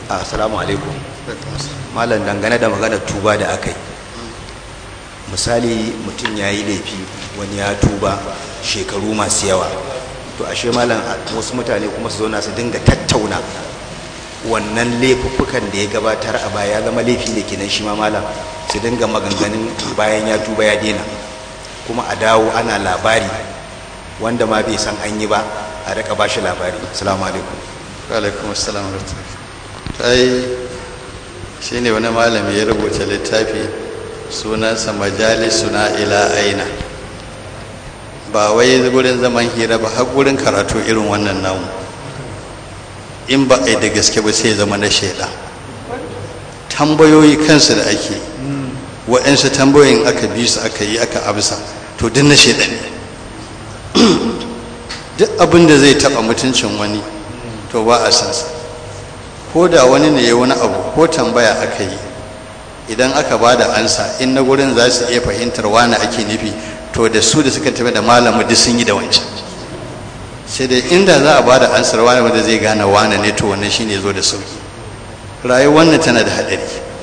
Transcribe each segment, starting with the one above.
assalamu alaikum malam dangane da maganar tuba da aka yi misali mutum ya yi laifi wani ya tuba shekaru masu yawa to ashe malam wasu mutane kuma su zauna su dinga tattauna wannan laifuffukan da ya gabatar a baya ya zama laifi da kenan shi ma malam su dinga maganganun bayan ya tuba ya daina kuma a dawo ana labari wanda ma bai san an yi ba a rika ba shi labari assalamu alaikum alaikum assalam ai shi ne wani malami ya rubuta littafi sunansa majalisuna ila aina ba wai gurin zaman hira ba har gurin karatu irin wannan namu in ba a yi da gaske ba sai zama na shaida tambayoyi kansu da ake waɗansu tambayoyin aka bi su aka yi aka amsa to duk na shaida ne duk abin da zai taɓa mutuncin wani to ba a sansa ko da wani ne ya wani abu ko tambaya aka yi idan aka ba da ansa in na gurin za su iya fahimtar wani ake nufi to da su da suka tafi da malamu duk sun yi da wancan sai dai inda za a ba da ansar wani wanda zai gane wani ne to wannan shine zo da sauki rayuwar wannan tana da haɗari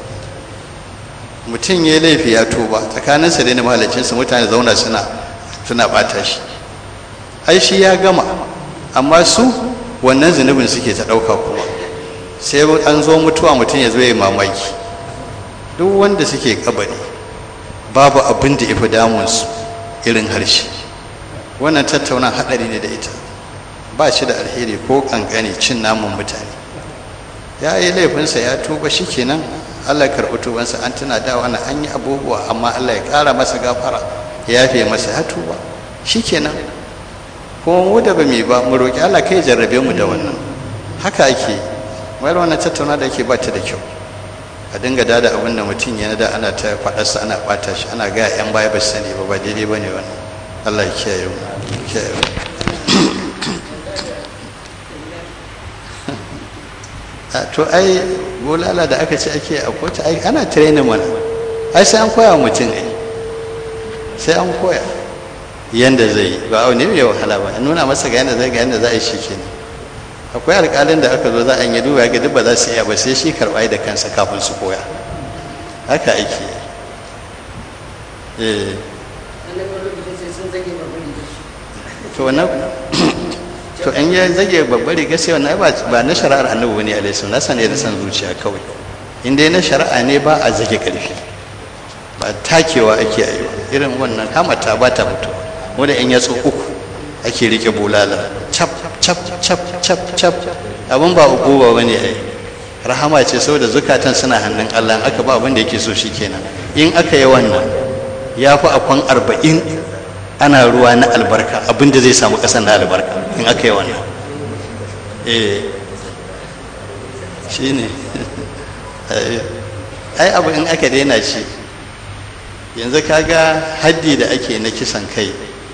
mutum ya laifi ya tuba tsakaninsa da mahalicinsa mutane zauna suna suna bata shi ai shi ya gama amma su wannan zunubin suke ta ɗauka kuma sai an zo mutuwa mutum ya zo ya mamaki duk wanda suke kabari babu abin da ifi damunsu irin harshe wannan tattauna haɗari ne da ita ba shi da alheri ko kankani cin namun mutane ya yi laifinsa ya tuba shi kenan allah karɓi tubansa an tuna da wani an yi abubuwa amma allah ya ƙara masa gafara ya yafe masa ya tuba shi kenan kuma mu da ba mu ba mu roƙi allah kai jarrabe mu da wannan haka ake yi wayar wannan tattauna da yake ba ta da kyau a dinga dada abin da mutum yana da ana ta faɗarsa ana ɓata shi ana gaya 'yan baya ba su sani ba ba daidai ba ne wannan allah ya kiyaye mu kiyaye mu to ai bulala da aka ce ake a kotu ai ana training mana ai sai an koya wa mutum ai sai an koya yanda zai yi ba ne mai wahala ba nuna masa ga yanda zai ga yanda za a yi shi kenan akwai alƙalin da aka zo za a yi duba ga duk ba za su iya ba sai shi karɓa da kansa kafin su koya haka ake eh to wannan to in ya zage babbar riga sai wannan ba na shari'ar annabi bane alaihi sallam nasa ne da san zuciya kawai in dai na shari'a ne ba a zage karfi ba takewa ake yi irin wannan hamata ba ta mutu wanda in ya tso uku ake rike bulala cap cap cap cap cap abin ba ukuba bane ai rahama ce saboda zukatan suna hannun Allah aka ba abin da yake so shikenan in aka yi wannan ya fi akwan arba'in ana ruwa na albarka abin da zai samu ƙasar na albarka in aka yi wannan eh shi ne ai abu in aka daina shi yanzu kaga haddi da ake na kisan kai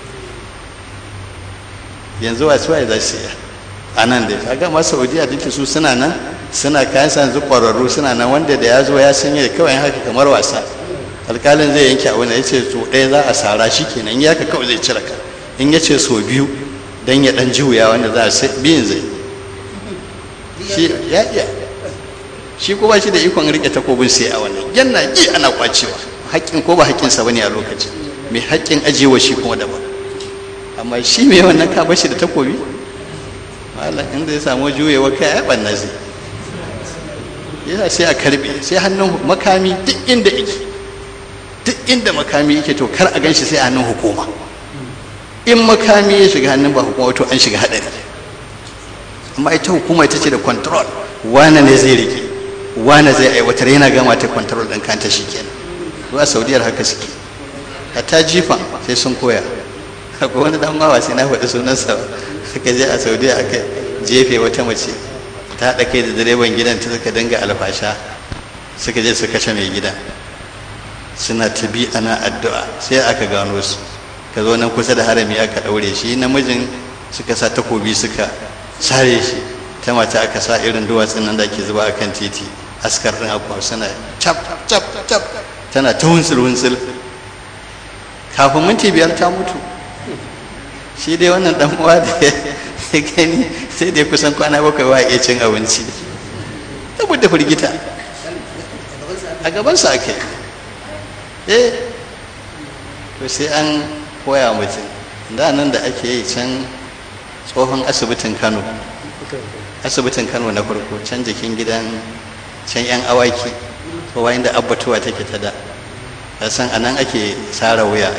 yanzu wasu waye za su yi a nan da kaga ma saudiya duk su suna nan suna kayan sa yanzu ƙwararru suna nan wanda da ya zo ya sanya kawai haka kamar wasa alƙalin zai yanke abu da ya ce so ɗaya za a sara shi kenan ya ka kawai zai cire ka in ya ce so biyu don ya ɗan juya wanda za a biyun zai shi ya iya shi ko ba shi da ikon rike takobin sai a wannan yana ji ana kwacewa haƙƙin ko ba haƙƙinsa bane a lokacin mai haƙƙin ajiyewa shi kuma daban amma shi mai wannan ka bashi da takobi malam inda ya samu juyewa kai ya ɓanna zai yana sai a karbe sai hannun makami duk inda yake duk inda makami yake to kar a gan shi sai a hannun hukuma in makami ya shiga hannun ba hukuma to an shiga haɗari amma ita hukuma ita ce da control wane ne zai rike wane zai aiwatar yana gama ta control ɗin kanta shi kenan zuwa saudiyar haka suke hatta jifan sai sun koya akwai wani dan mawa sai na faɗi sunansa aka je a saudiya aka jefe wata mace ta haɗa kai da direban gidan ta suka dinga alfasha suka je su kashe mai gidan suna ta bi ana addu'a sai aka gano su ka zo nan kusa da harami aka ɗaure shi namijin suka sa takobi suka sare shi ta mata aka sa irin duwatsun nan da ke zuba a kan titi askar ɗin akwai suna cap cap cap tana ta wunsul wunsul kafin minti biyar ta mutu shi dai wannan dan uwa da ya gani sai dai kusan kwana bakwai wa iya cin abinci saboda firgita a gabansa ake eh to sai an koya mutum da nan da ake yi can tsohon asibitin kano asibitin kano na farko can jikin gidan can yan awaki kowa inda abbatuwa take ta da san a nan ake tsara wuya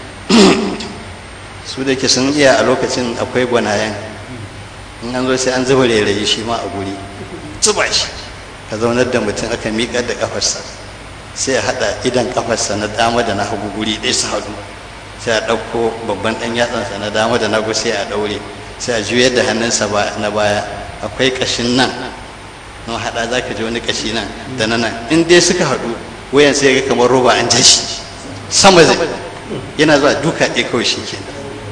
su da ke sun iya a lokacin akwai gwanayen in an zo sai an zuba rairayi shi ma a guri zuba shi ka zaunar da mutum aka miƙar da ƙafarsa sai a haɗa idan ƙafarsa na dama da na hagu guri ɗaya su haɗu sai a ɗauko babban ɗan yatsansa na dama da na hagu sai a ɗaure sai a juyar da hannunsa na baya akwai ƙashin nan na haɗa za ka ji wani ƙashi nan da na nan in dai suka haɗu wayan sai ga kamar roba an ja shi sama zai yana zuwa duka ɗaya kawai shi kenan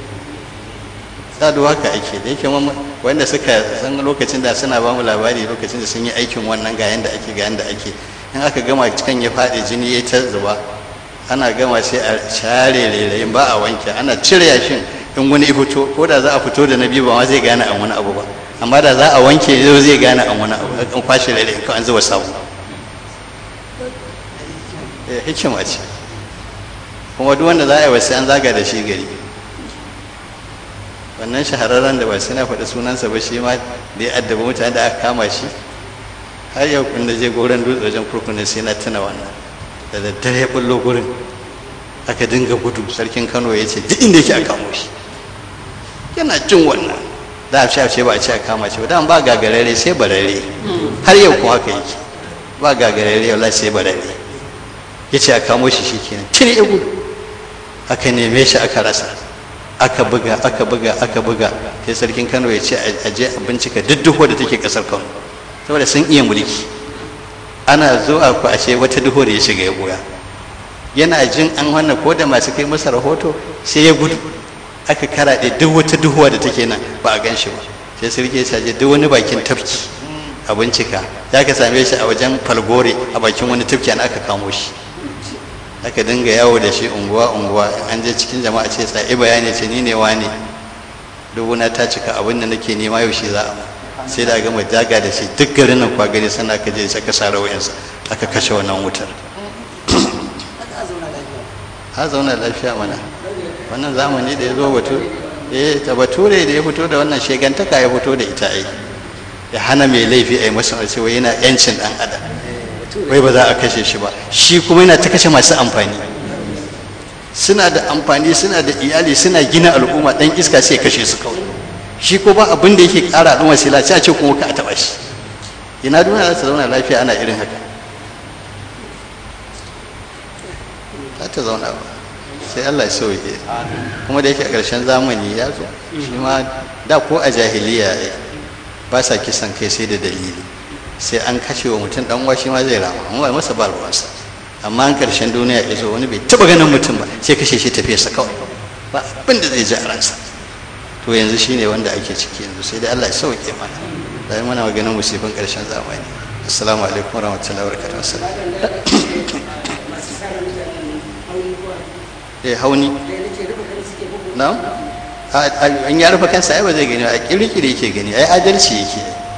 sadu haka ake da yake wanda suka san lokacin da suna ba mu labari lokacin da sun yi aikin wannan ga yanda ake ga yanda ake in aka gama cikin ya faɗi jini ya ta zuba ana gama sai a share rairayin ba a wanke ana cire yashin in wani ya fito ko da za a fito da na biyu ba ma zai gane an wani abu ba amma da za a wanke zai zai gane an wani abu an kwashe rairayin ko an zuba sabu hikima ce kuma duk wanda za a yi wasu an zaga da shi gari wannan shahararren da ba sai na faɗi sunansa ba shi ma da ya addaba mutane da aka kama shi har yau kun da je goron dutse wajen kurkunan sai na tuna wannan da daddare ya bullo gurin aka dinga gudu sarkin kano ya ce duk inda yake a kamo shi yana jin wannan da a ce ba a ce a kama shi ba da ba gagarare sai barare har yau ko haka yake ba gagarare wallahi sai barare ya ce a kamo shi shi kenan tuni ya gudu aka neme shi aka rasa aka buga aka buga aka buga sai sarkin kano ya ce a je a bincika duk duho da take kasar kano saboda sun iya mulki ana zuwa ku ashe wata duho da ya shiga ya goya yana jin an wannan ko da masu kai masa rahoto sai ya gudu aka karaɗe duk wata duhuwa da take nan ba a gan shi ba sai sarki ya ce duk wani bakin tafki a bincika ya ka same shi a wajen falgore a bakin wani tafki an aka kamo shi aka dinga yawo da shi unguwa unguwa an je cikin jama'a ce tsaye bayani ce ni ne wani dubuna ta cika abin da nake nema yau shi za a sai da gama jaga da shi duk garin nan kwa gani sana ka je aka sa rawayansa aka kashe wannan wutar ha zauna lafiya mana wannan zamani da ya zo batu eh ta bature da ya fito da wannan shegantaka ya fito da ita ai ya hana mai laifi a yi masa cewa yana yancin dan adam wai ba za a kashe shi ba shi kuma yana ta kashe masu amfani suna da amfani suna da iyali suna gina al'umma dan iska sai kashe su kawai shi ko ba abin da yake kara al'umma sai lafiya ce kuma ka taba shi ina duniya za ta zauna lafiya ana irin haka za ta zauna ba sai Allah ya sauke kuma da yake a ƙarshen zamani ya zo shi ma da ko a jahiliya ba sa kisan kai sai da dalili sai an kashe wa mutum dan uwa shi ma zai rama amma ba masa ba ruwansa amma an karshen duniya ya zo wani bai taba ganin mutum ba sai kashe shi tafiyarsa kawai ba abin da zai ji a ransa to yanzu shine wanda ake ciki yanzu sai dai Allah ya sauke mana da yi mana maganin musibin karshen zamani assalamu alaikum warahmatullahi wabarakatuh eh hauni na an ya rufe kansa ai ba zai gani a kirkiri yake gani ai adalci yake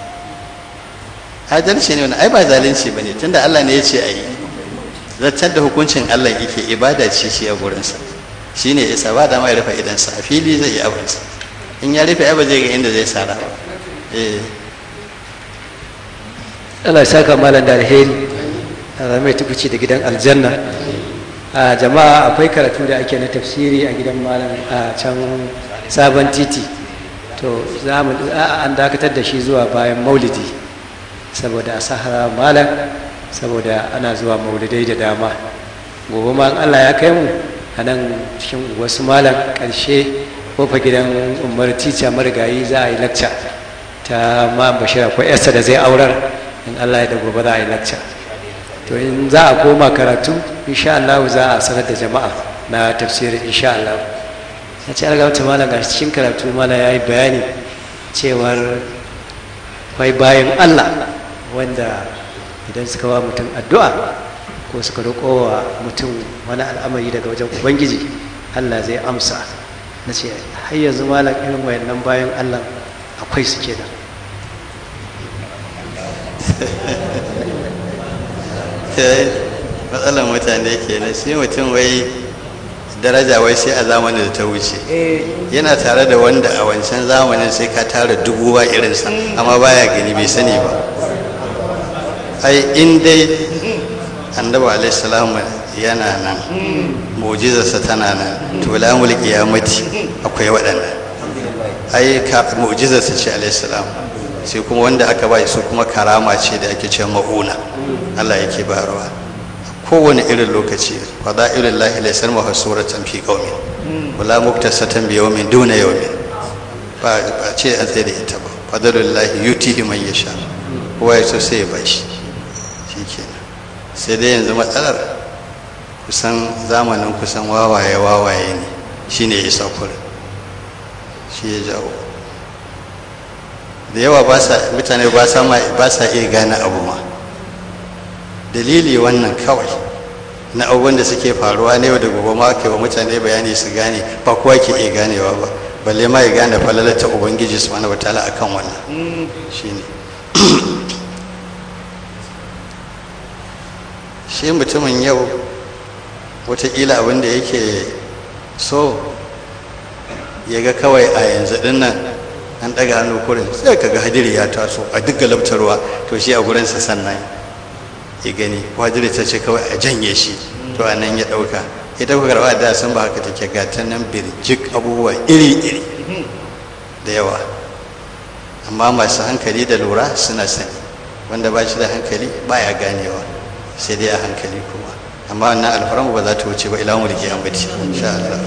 adalci ne wani ai ba zalunci ba ne tunda Allah ne ya ce a yi zartar da hukuncin Allah yake ibada ce shi a gurinsa shi ne isa ba da ma ya rufe idansa a fili zai yi abinsa in ya rufe ai ba zai ga inda zai sara ba Allah ya saka malam da alheri a mai tukuci da gidan aljanna a jama'a akwai karatu da ake na tafsiri a gidan malam a can sabon titi to za mu an dakatar da shi zuwa bayan maulidi saboda a sahara malam saboda ana zuwa maulidai da dama gobe ma allah ya kai mu a nan cikin wasu malam ƙarshe kofa gidan umar tica marigayi za a yi lakca ta ma bashira ko yarsa da zai aurar in allah ya da gobe za a yi lakca to in za a koma karatu insha allah za a sanar da jama'a na tafsirin insha allah na ce algawta malam ga cikin karatu malam ya yi bayani cewar kwai bayan allah wanda idan suka wa mutum addu'a ko suka roƙo wa mutum wani al'amari daga wajen ubangiji allah zai amsa na ce har yanzu malam irin wayannan bayan allah akwai su kenan kai matsalar mutane kenan sai mutum wai daraja wai sai a zamanin da ta wuce yana tare da wanda a wancan zamanin sai ka tara dubu ba irinsa amma baya gani bai sani ba ai in dai annabi alaihi yana nan mu'jizarsa tana nan to la mulki ya mati akwai waɗannan ai ka mu'jizarsa ce alaihi salam sai kuma wanda aka bai su kuma karama ce da ake cewa ma'una Allah yake bayarwa kowane irin lokaci fada irin lahi laisar maha suratan fi qaumi wala muktasatan bi yawmin duna yawmin ba ba ce a tsaye da ita ba fadalul lahi yutihi man yasha kowa ya so sai ya bashi shikenan sai dai yanzu matsalar kusan zamanin kusan wawaye wawaye ne shine ya isa kurin shi ya jawo da yawa ba sa mutane ba sa ba sa iya gane abu ma dalili wannan kawai na abubuwan da suke faruwa ne da gobe ma ke wa mutane bayani su gane ba kowa ke iya ganewa ba balle ma ya gane falalata ubangiji subhanahu wataala akan wannan shine shi mutumin yau wataƙila abin da yake so ya ga kawai a yanzu din nan an ɗaga hannu kurin sai ka ga hadiri ya taso a duk galabtarwa to shi a gurinsa sannan ya gani wajiri ta ce kawai a janye shi to a nan ya ɗauka ita ku karɓa da sun ba haka take gata nan birjik abubuwa iri-iri da yawa amma masu hankali da lura suna sani wanda ba shi da hankali baya ganewa sai dai a hankali kuma amma wannan alfaramu ba za ta wuce ba ila mulki amati insha Allah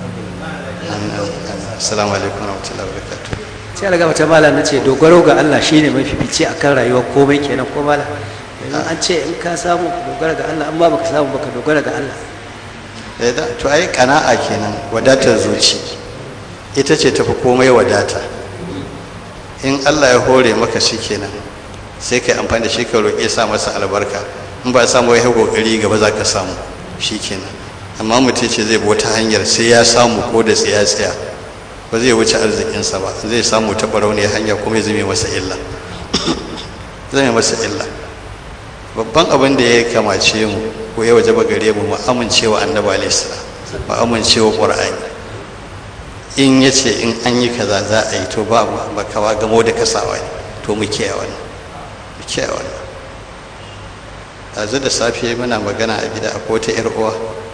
assalamu alaikum warahmatullahi wabarakatuh sai alga mata malam nace dogaro ga Allah shine mafifici akan rayuwar komai kenan ko malam yanzu an ce in ka samu ka dogara ga Allah amma baka samu baka dogara ga Allah eh da to ai kana'a kenan wadatar zuci ita ce tafi komai wadata in Allah ya hore maka shi kenan sai kai amfani da shi ka roƙe sa masa albarka in ba samu ya kokari gaba za ka samu shi kenan amma mutum ce zai bi wata hanyar sai ya samu ko da tsaya tsaya ba zai wuce arzikinsa ba zai samu ta barauniyar hanya kuma ya zame masa illa zame masa illa babban abin da ya kamace mu ko ya waje gare mu mu amincewa annabi alaihi salam mu amincewa qur'ani in yace in an yi kaza za a yi to ba ba kawa gamo da kasawa ne to mu kiyaye wannan mu kiyaye wannan yanzu da safe muna magana a gida a kota yar uwa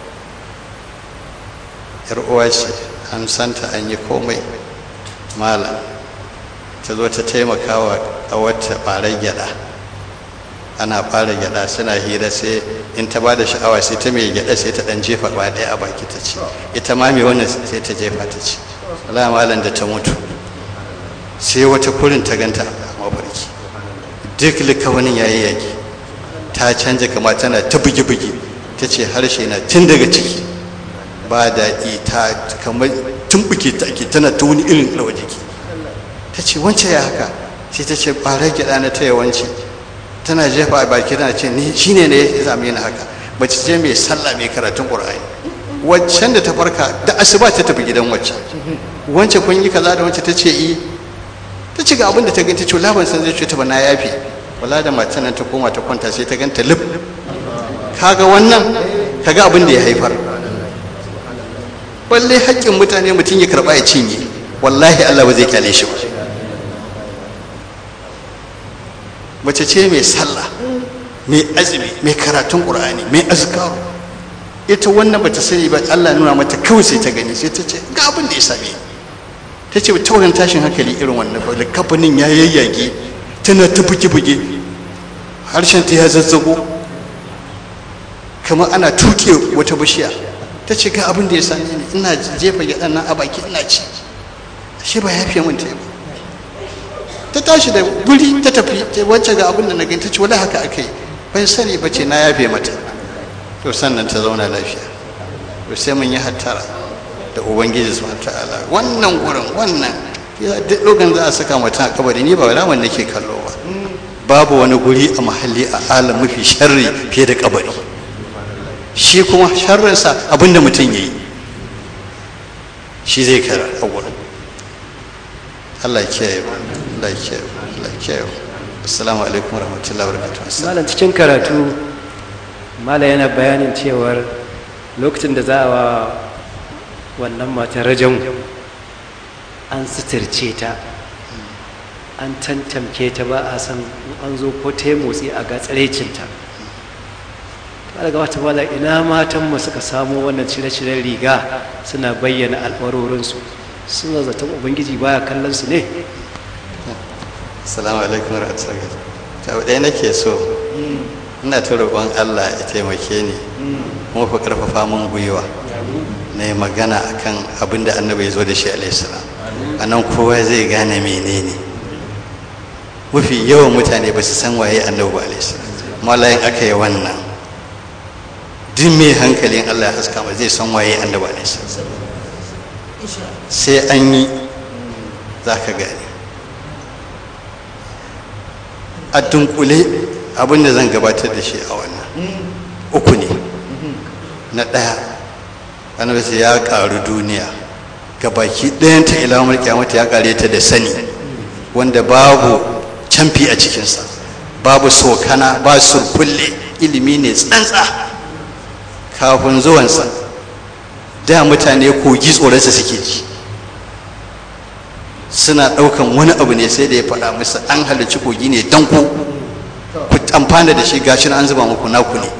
yar uwa ce an santa an yi komai malam ta zo ta taimaka wa ƙawarta ɓarar gyaɗa ana fara gyaɗa suna hira sai in ta ba da sha'awa sai ta mai gyaɗa sai ta ɗan jefa ba ɗaya a baki ta ci ita ma mai wannan sai ta jefa ta ci wala malam da ta mutu sai wata kurin ta ganta a mafarki duk likawanin yayi yaki ta canja kama tana ta bugi-bugi ta ce harshe na tun daga ciki ba daɗi ta kamar tumbuke ta ake tana ta wani irin rawa jiki ta ce wance ya haka sai ta ce ɓarar gyaɗa na ta yawanci tana jefa a baki tana ce ni shine ne ya zame ni haka mace ce mai sallah mai karatun qur'ani waccan da ta farka da asuba ta tafi gidan waccan wance kun yi kaza da wacce ta ce i ta ci ga abin da ta gani ta ce laban san zai ce ta ba na yafi wala da matan nan ta koma ta kwanta sai ta ganta lif kaga wannan kaga abin da ya haifar balle haƙƙin mutane mutum ya karɓa ya cinye wallahi Allah ba zai kyale shi ba mace ce mai sallah mai azumi mai karatun ƙur'ani mai azkaru ita wannan bata sani ba Allah nuna mata kawai sai ta gani sai ta ce ga abin da ya same ta ce ta wurin tashin hankali irin wannan ba da kafanin ya yayyage tana ta buge-buge harshen ta ya zazzago kamar ana tuke wata bishiya ta ce ga abin da ya same ni ina jefa gyaɗan nan a baki ina ci shi ba ya fiye min ta yi ta tashi da guri ta tafi ta wacce ga abin da na gani ta ce wani haka aka yi ban sani ba ce na yafe mata to sannan ta zauna lafiya to sai mun yi hattara da ubangiji su ta'ala wannan gurin wannan duk lokacin za a saka mutum a kabari ni ba ramin nake kallo ba babu wani guri a mahalli a alam mafi sharri fiye da kabari shi kuma sharrinsa abinda mutum ya yi shi zai kara a gurin Allah ya kiyaye mu Allah ya kiyaye mu Allah ya kiyaye mu assalamu alaikum warahmatullahi wabarakatuh malam cikin karatu mala yana bayanin cewar lokacin da za a wa wannan matar rajan an suturce ta an tantamke ta ba a san an zo ko ta yi motsi a ga tsarecinta ta daga wata wala ina matanmu suka samo wannan cire-ciren riga suna bayyana alwarorinsu suna zaton ubangiji baya kallon su ne assalamu alaikum warahmatullahi ta ɗaya nake so ina ta roƙon allah ya taimake ni kuma fa ƙarfafa mun gwiwa na yi magana akan abin da annabi ya zo da shi alaihissalam a nan kowa zai gane menene mafi yawan mutane ba su san waye annabi ba alaihissalam malayin aka yi wannan duk mai hankalin allah ya haska ma zai san waye annabi alaihissalam sai an yi za ka gane a dunkule abin da zan gabatar da shi a wannan uku ne na ɗaya annabi ya ƙaru duniya ga baki ɗayanta ilamar kyamata ya ƙare ta da sani wanda babu camfi a cikinsa babu sokana ba surkulle ilimi ne tsantsa kafin zuwansa da mutane kogi tsoronsa suke ji suna ɗaukan wani abu ne sai da ya faɗa musu an halarci kogi ne don ku ku amfana da shi gashin an zuba muku naku ne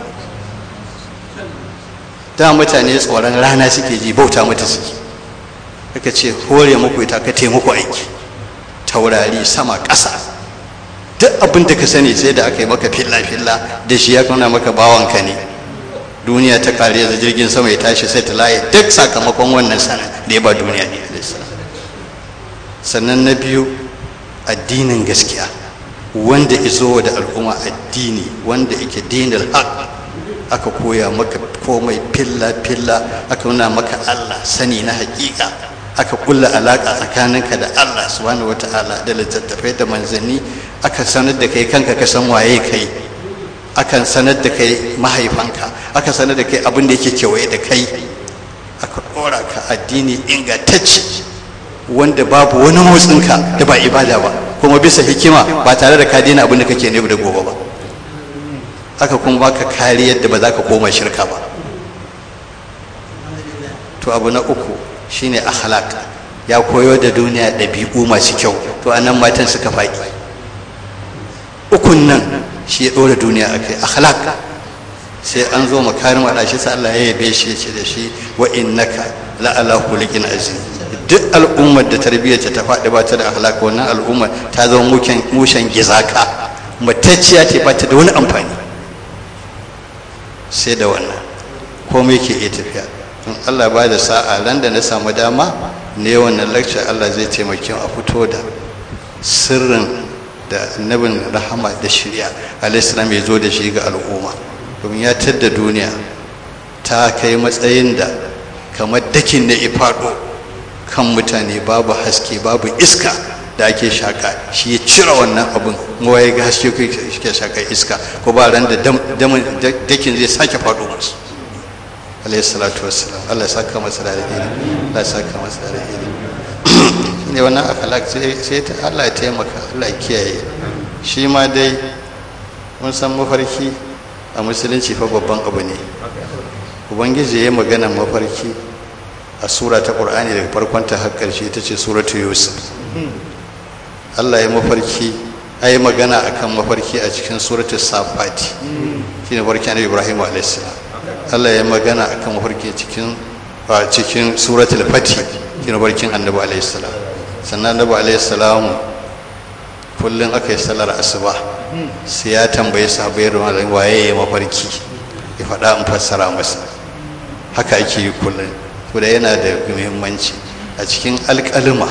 da mutane tsoron rana suke ji bauta mata suke aka ce hore muku ita ka taimako aiki taurari sama ƙasa duk abin da ka sani sai da aka yi maka filla-filla da shi ya kauna maka bawanka ne duniya ta kare da jirgin sama ya tashi sai ta laye duk sakamakon wannan sana da ya ba duniya ne sannan na biyu addinin gaskiya wanda izo da al'umma addini wanda yake dinar haq aka koya maka komai filla-filla aka nuna maka allah sani na hakika aka kulla alaka tsakaninka da allah subhanahu wata'ala da littattafai da manzanni aka sanar da kai kanka ka san waye kai akan sanar da kai mahaifanka aka sanar da kai abin da yake kewaye da kai aka ɗora ka addini ingantacce wanda babu wani motsinka da ba ibada ba kuma bisa hikima ba tare da ka daina abin da kake ne da gobe ba aka kuma baka kariyar da ba za ka koma shirka ba to abu na uku shine akhlaq ya koyo da duniya ɗabi'u masu kyau to anan matan suka faɗi ukun nan shi ya ɗora duniya a kai akhlaq sai an zo makarin waɗa shi sai Allah ya yabe shi ya ce da shi wa innaka la ala khuliqin azim duk al'ummar da tarbiyyar ta faɗi ba ta da akhlaq wannan al'ummar ta zama muken mushen gizaka matacciya ce ba ta da wani amfani sai da wannan komai ke iya tafiya in Allah ba da sa'a ran da na samu dama ne wannan lecture Allah zai taimake a fito da sirrin da annabin rahama da shirya alaihissalam ya zo da shi ga al'umma domin ya tadda duniya ta kai matsayin da kamar dakin da ifado kan mutane babu haske babu iska da ake shaka shi ya cire wannan abin kuma ya ga haske ke shaka iska ko ba ran da dakin zai sake faɗo musu alayhi salatu wassalam Allah ya saka masa da alheri Allah ya saka masa da alheri ne wannan akhlaq sai ta Allah ya taimaka Allah ya kiyaye shi ma dai mun san mafarki a musulunci fa babban abu ne ubangiji ya magana mafarki a sura ta qur'ani daga farkon ta har karshe ita ce suratu yusuf Allah ya mafarki ayi magana akan mafarki a cikin suratul safati shine farki annabi ibrahim alayhis salam Allah ya magana akan mafarki cikin a cikin suratul fati shine barkin annabi alayhis salam sannan annabi alayhis salam kullun aka yi sallar asuba sai ya tambaye sahabbai ruwan waye ya mafarki ya faɗa in fassara masa haka ake yi kullun to da yana da muhimmanci a cikin alƙalima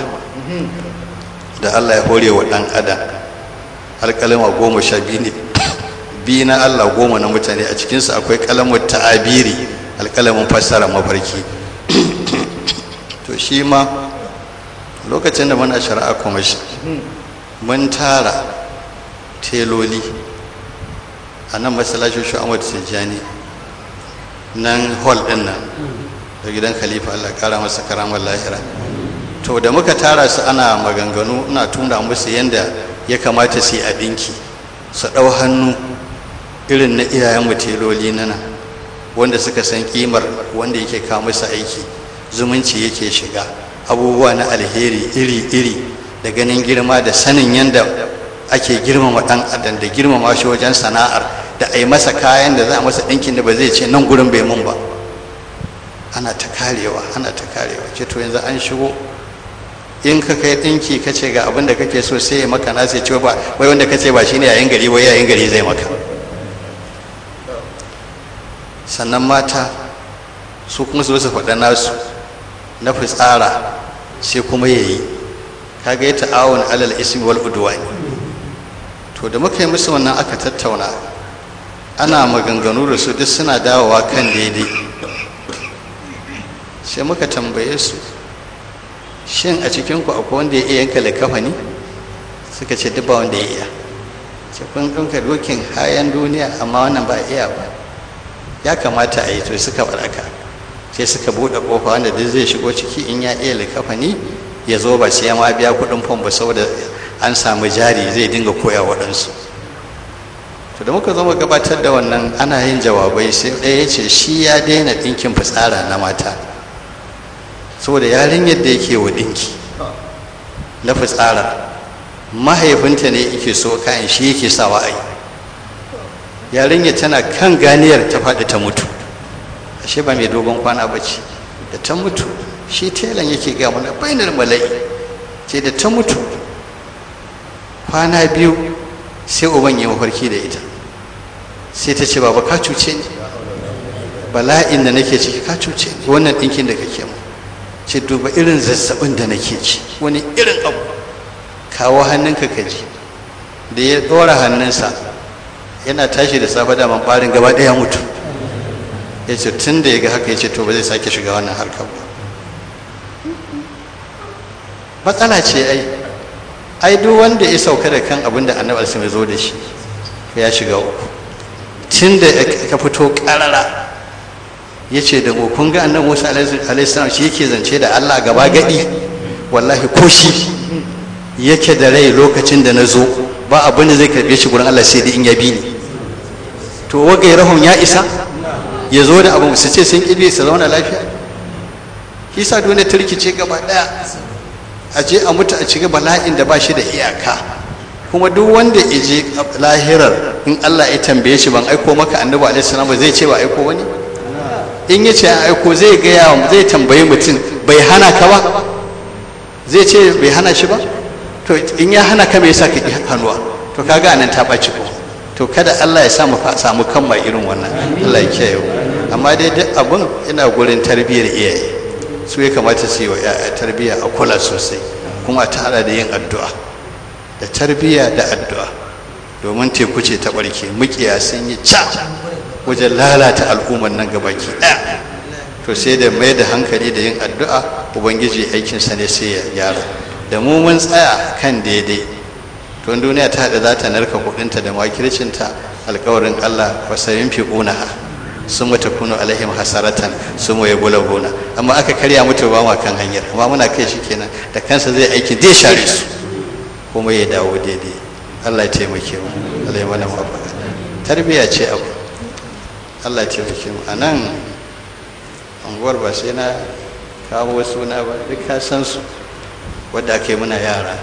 da Allah ya hore wa ɗan adam alƙalima goma sha biyu ne biyu na Allah goma na mutane a cikinsu akwai kalamun ta'abiri alƙalamin fassara mafarki to shi ma lokacin da muna shari'a kuma shi mun tara teloli a nan masallacin shu'amad tijjani nan hall ɗin nan da gidan khalifa Allah kara masa karamar lahira to da muka tara su ana maganganu ina tuna musu yadda ya kamata su yi abinki su ɗau hannu irin na iyayen muteloli na nan wanda suka san kimar wanda yake kawo musu aiki zumunci yake shiga abubuwa na alheri iri-iri da ganin girma da sanin yadda ake girmama ɗan adam da girmama shi wajen sana'ar da a yi masa kayan da za a masa ɗinkin da ba zai ce nan gurin bai mun ba ana ta karewa ana ta karewa ce to yanzu an shigo in ka kai ɗinki ka ce ga abin da kake so sai ya maka na sai ce ba wai wanda ka ce ba shine yayin gari wai yayin gari zai maka sannan mata su kuma su su faɗa nasu na fitsara sai kuma ya yi kaga ya ta'awun alal ismi wal udwani to da muka yi musu wannan aka tattauna ana maganganu da su duk suna dawowa kan daidai sai muka tambaye su shin a cikinku akwai wanda ya iya yanka likafani suka ce duk ba wanda ya iya ce kun ɗauka dokin hayan duniya amma wannan ba iya ba ya kamata a yi to suka baraka sai suka buɗe ƙofa wanda duk zai shigo ciki in ya iya likafani ya zo ba sai ya ma biya kuɗin fom ba saboda an samu jari zai dinga koya waɗansu to da muka zo mu gabatar da wannan ana yin jawabai sai ɗaya ya ce shi ya daina ɗinkin fitsara na mata saboda yarinyar da yake wa ɗinki na fitsara mahaifinta ne yake so kayan shi yake sawa a yi yarinyar tana kan ganiyar ta faɗi ta mutu ashe ba mai dogon kwana ba ce da ta mutu shi telan yake ga mana bainar mala'i ce da ta mutu kwana biyu sai uban ya mafarki da ita sai ta ce baba ka cuce ni bala'in da nake ciki ka cuce ni wannan ɗinkin da kake mu ce duba irin zazzabin da nake ci wani irin abu kawo hannunka ka ji da ya ɗora hannunsa yana tashi da safe da ɓarin gaba ɗaya mutu ya ce tun da ya ga haka ya ce to ba zai sake shiga wannan harkar ba matsala ce ai ai duk wanda ya sauka da kan abin da annabi alaihi zo da shi ya shiga uku tun da ka fito karara ya ce da mu kun ga annabi musa alaihi salam shi yake zance da allah gaba gadi wallahi ko shi yake da rai lokacin da na zo ba abin da zai karbe shi gurin allah sai da in ya bi ni to wagai rahon ya isa ya zo da abu su ce sun ƙi su zauna lafiya shi sa duniya ta rikice gaba ɗaya a je a mutu a ciga bala'in da ba shi da iyaka kuma duk wanda ya je lahirar in Allah ya tambaye shi ban aiko maka annabi alaihi salam ba zai ce ba aiko wani in ya ce an aiko zai gaya zai tambayi mutum bai hana ka ba zai ce bai hana shi ba to in ya hana ka me yasa ka ki hannuwa to kaga anan ta ɓaci ko to kada Allah ya samu samu kanma irin wannan Allah ya kiyaye amma dai duk abun ina gurin tarbiyyar iyaye su ya kamata su yi wa yaya tarbiyya a kula sosai kuma a tara da yin addu'a da tarbiyya da addu'a domin teku ce ta barke mukiya sun yi ca wajen lalata al'ummar nan gabaki ɗaya to sai da mai da hankali da yin addu'a ubangiji aikinsa ne sai ya gyara da mu mun tsaya kan daidai to duniya ta haɗa za ta narka kuɗinta da makircinta alkawarin allah wasayin fi ƙunaha sun mata kunu alaihim hasaratan sun waye gula gona amma aka karya mutu ba ma kan hanyar amma muna kai shi kenan da kansa zai aikin zai share su kuma ya dawo daidai Allah ya taimake mu Allah ya mana mafaka tarbiya ce abu Allah ya taimake mu anan anguwar ba sai na kawo suna ba duk ka san su wadda aka yi muna yara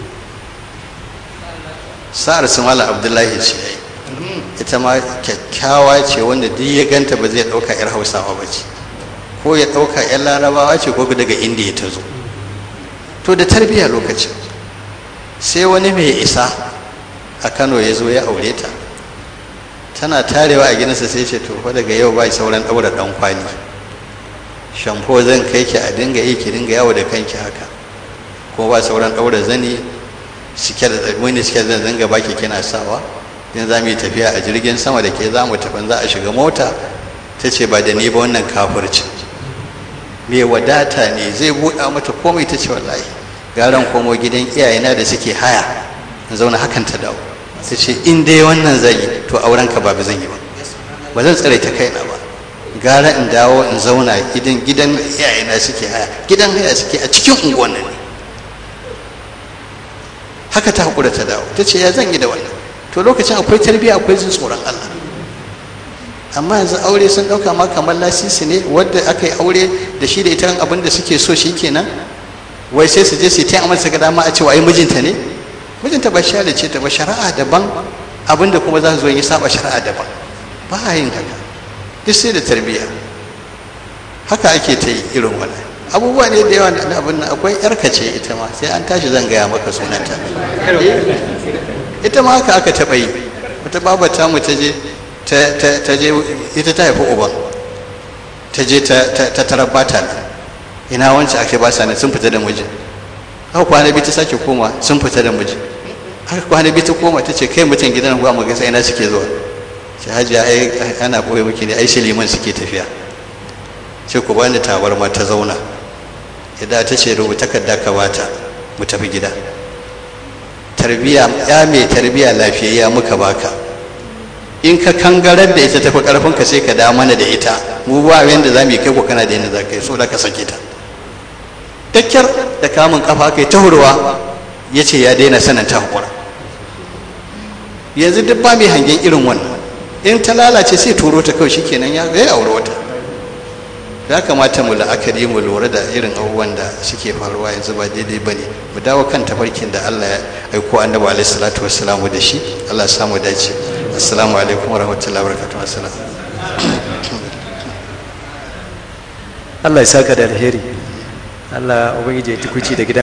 sa'ar su mala abdullahi ce ita ma kyakkyawa ce wanda duk ya ganta ba zai ɗauka 'yar hausawa ba ce ko ya ɗauka 'yar larabawa ce ko daga indiya ta zo to da tarbiyya lokacin sai wani mai isa a kano ya zo ya aure ta tana tarewa a gidansa sai ce to fa daga yau ba sauran ɗaura ɗan kwali shamfo zan kai ki a dinga yi ki dinga yawo da kanki haka kuma ba sauran ɗaura zani cike da wani cike da zanga baki kina sawa in za mu yi tafiya a jirgin sama da ke za mu tafi za a shiga mota ta ce ba da ni ba wannan kafirci mai wadata ne zai buɗa mata komai ta ce wallahi garan komo gidan iyayena da suke haya in zauna hakan ta dawo ta ce in dai wannan zai yi to auren ka ba zan yi ba ba zan tsare ta kaina ba gara in dawo in zauna gidan gidan iyayena suke haya gidan haya suke a cikin unguwan ne haka ta haƙura ta dawo ta ce ya zan yi da wannan to lokacin akwai tarbiyya akwai jin tsoron Allah amma yanzu aure sun ɗauka ma kamar lasisi ne wadda aka yi aure da shi da ita abin da suke so shi kenan wai sai su je su ta amma su ga dama a cewa ai mijinta ne mijinta ba shi ce ta ba shari'a daban abin da kuma za su zo yi saba shari'a daban ba a yin haka duk sai da tarbiyya haka ake ta yi irin wannan abubuwa ne da yawa da abin nan akwai yarka ce ita ma sai an tashi zan gaya maka sunanta ita ma haka aka taɓa yi wata babata mu ta je ta je ita ta haifi uban ta je ta tarar bata nan ina wancan ake ba sani sun fita da miji haka kwana biyu ta sake koma sun fita da miji haka kwana biyu ta koma ta ce kai mutum gidan gwa mu gasa ina suke zuwa ce hajiya ai ana koyi miki ne ai liman suke tafiya ce ku bani tabarma ta zauna idan ta ce rubuta takarda ka bata mu tafi gida tarbiya ya mai tarbiya lafiyayya muka baka in ka kangarar da ita tafi karfin ka sai ka da mana da ita mu ba yanda za mu yi kai ko kana da yanda za ka yi so da ka sake ta dakkar da kamun kafa kai ta hurwa ya ce ya daina sanin ta hukura yanzu duk ba mai hangen irin wannan in ta lalace sai turo ta kawai shikenan ya zai aure wata ya kamata mu la'akari mu lura da irin abubuwan da suke faruwa yanzu ba daidai ba ne mu dawo kan tafarkin da allah ya aiko annabi alaihi salatu wassalamu da shi allah ya samu dace assalamu alaikum wa rahmatullahi wa barakatuhu assalam Allah ya saka da alheri Allah ubangiji ya tukuci da gidan